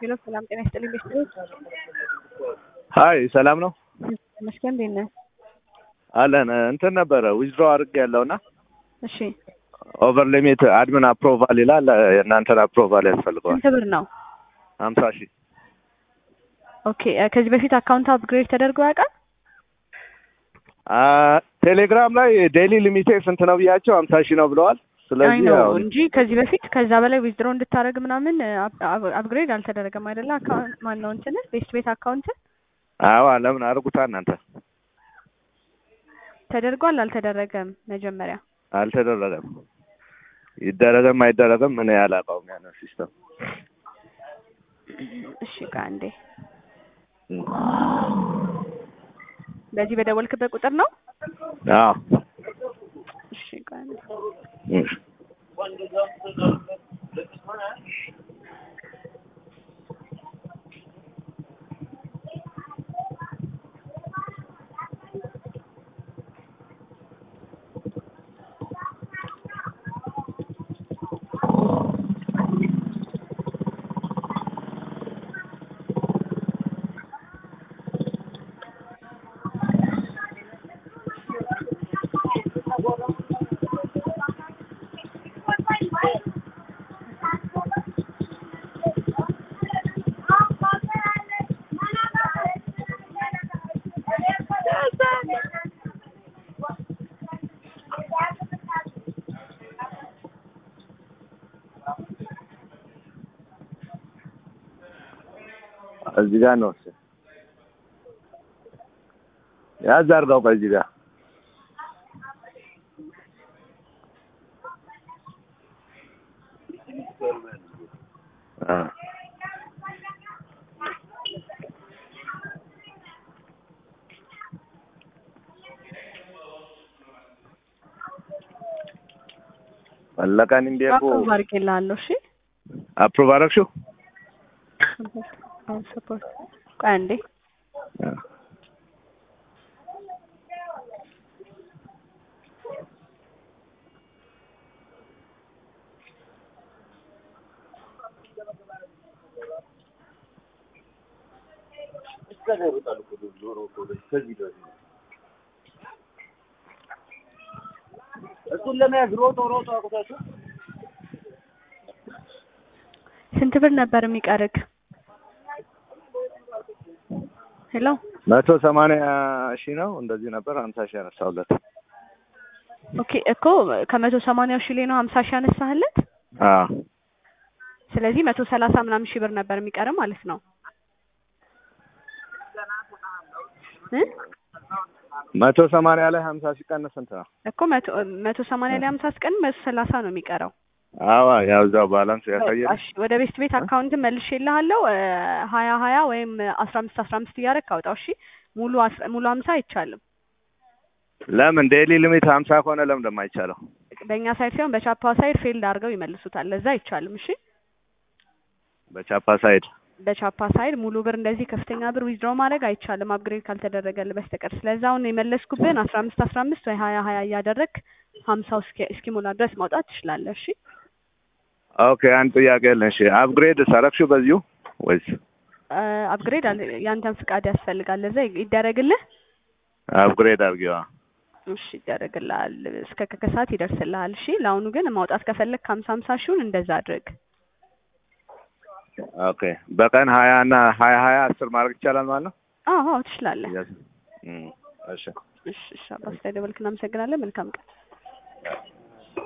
ሄሎ ሰላም ጤና ይስጥልኝ ቤተሰቦች ሀይ ሰላም ነው መስገን እንዴት ነህ? አለን እንትን ነበረ ዊዝድሮ አድርግ ያለውና እሺ ኦቨር ሊሚት አድሚን አፕሮቫል ይላል የእናንተን አፕሮቫል ያስፈልገዋል ስንት ብር ነው? ሀምሳ ሺህ ኦኬ እ ከዚህ በፊት አካውንት አፕግሬድ ተደርጎ ያውቃል? አ ቴሌግራም ላይ ዴይሊ ሊሚቴ ስንት ነው ብያቸው ሀምሳ ሺህ ነው ብለዋል አይ ስለዚህ ነው ያው እንጂ ከዚህ በፊት ከዛ በላይ ዊዝድሮ እንድታደርግ ምናምን አፕግሬድ አልተደረገም አይደለ? አካውንት ማን ነው እንትን ቤስት ቤት አካውንት አዋ ለምን አድርጉታ እናንተ ተደርጓል አልተደረገም? መጀመሪያ አልተደረገም ይደረገም አይደረገም ምን ያላውቀውም ያንን ሲስተም እሺ ቃ እንዴ በዚህ በደወልክበት ቁጥር ነው? አዎ እሺ ቃ እንዴ እሺ እዚህ ጋር ነው እሱ ያዝ አድርገው ከዚህ ጋር አ መለቀን እንዴኮ አፕሩቭ አድርጌልሃለሁ። እሺ አፕሩቭ አደረግሽው አሁን ሰፖርት ቆይ አንዴ አ እሱን ለመያዝ ሮጦ ሮጦ አቁታችሁ ስንት ብር ነበር የሚቀርግ? ሄሎ መቶ ሰማንያ ሺህ ነው እንደዚህ ነበር ሀምሳ ሺህ ያነሳሁለት ኦኬ እኮ ከመቶ ሰማንያው ሺህ ላይ ነው ሀምሳ ሺህ ያነሳህለት። አዎ ስለዚህ መቶ ሰላሳ ምናምን ሺህ ብር ነበር የሚቀር ማለት ነው እ መቶ ሰማንያ ላይ ሀምሳ ሲቀንስ ስንት ነው? እኮ መቶ መቶ ሰማንያ ላይ ሀምሳ ስቀን መቶ ሰላሳ ነው የሚቀረው። አዋ ያው እዛው ባላንስ ያሳያል። እሺ ወደ ቤስት ቤት አካውንት መልሼልሃለሁ። ሀያ ሀያ ወይም አስራ አምስት አስራ አምስት እያደረግክ አውጣው። እሺ ሙሉ አስ- ሙሉ ሀምሳ አይቻልም። ለምን ዴይሊ ሊሚት ሀምሳ ከሆነ ለምን እንደማይቻለው? በእኛ ሳይድ ሳይሆን በቻፓ ሳይድ ፌልድ አድርገው ይመልሱታል። ለዛ አይቻልም። እሺ በቻፓ ሳይድ በቻፓ ሳይድ ሙሉ ብር እንደዚህ ከፍተኛ ብር ዊዝድሮ ማድረግ አይቻልም አፕግሬድ ካልተደረገልህ በስተቀር። ስለዚህ አሁን የመለስኩብን አስራ አምስት አስራ አምስት ወይ ሀያ ሀያ እያደረግክ ሀምሳው እስኪ- እስኪሞላ ድረስ ማውጣት ትችላለህ። እሺ ኦኬ። አንድ ጥያቄ አለን። እሺ አፕግሬድ ሰረክሽው በዚሁ ወይስ አፕግሬድ ያንተን ፍቃድ ያስፈልጋል። ለዛ ይደረግልህ። አፕግሬድ አድርጊዋ? እሺ ይደረግልሃል። እስከ ከከሰዓት ይደርስልሃል። እሺ ለአሁኑ ግን ማውጣት ከፈለግ ሀምሳ ሀምሳ ሺውን እንደዛ አድርግ። ኦኬ። በቀን ሀያ እና ሀያ ሀያ አስር ማድረግ ይቻላል ማለት ነው? አዎ አዎ ትችላለህ። እም፣ እሺ እሺ እሺ አባስ ላይ ደወልክ። እናመሰግናለን። መልካም ቀን